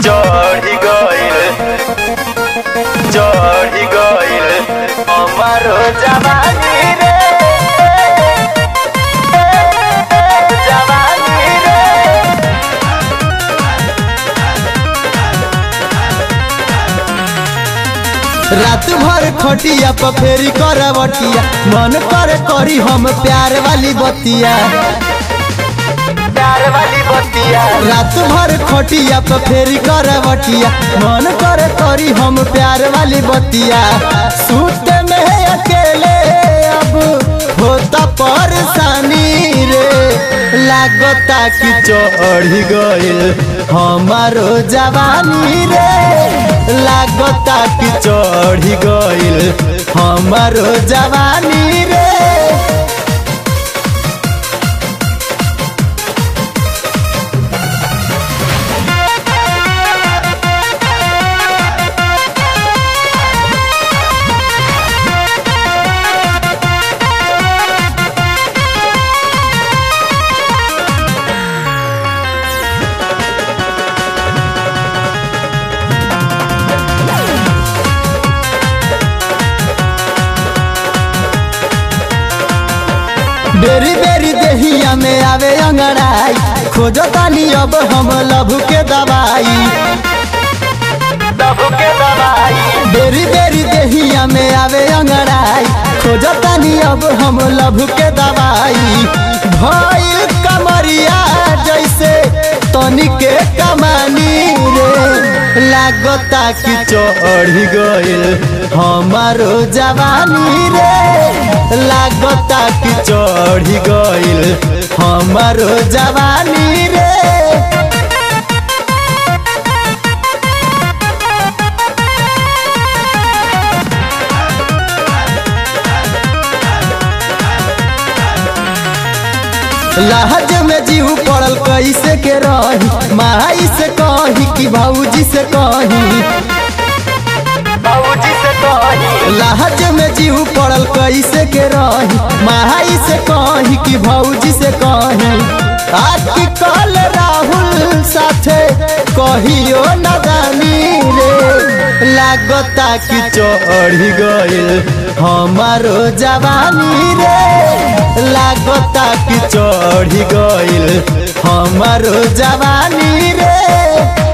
चढ़ी गइल चढ़ी गइल हमारो जवानी रे जवानी रे रात भर खटिया पर फेरी करवटिया मन करे करी हम प्यार वाली बतिया प्यार वाली बतिया रात भर खटिया पर फेरी करवटिया मन करे करी हम प्यार वाली बतिया सूत में अकेले अब होता परेशानी रे लागता कि चढ़ी गइल हमारो जवानी रे लागता कि चढ़ी गइल हमारो जवानी रे बेरी बेरी देहिया में आवे अंगड़ाई खोजो तानी अब हम लभु के दवाई तब के दवाई बेरी बेरी देहिया में आवे अंगड़ाई खोजो तानी अब हम लभु के दवाई भइल कमरिया जैसे तनी के कमानी रे लागता कि चढ़ी गइल हमारो जवानी रे लागता कि चढ़ी गइल हमारो जवानी रे लहज में जीव पड़ल कैसे के रही माई से कही कि भाऊजी से कही बाबूजी से कही लहज में जीव पड़ल कैसे के रही माई से कही कि भाऊजी से कही आज की कल राहुल साथे कहियो नदानी रे लागता कि चढ़ी गइल हमारो जवानी रे लागता कि चढ़ी गइल हमारो जवानी रे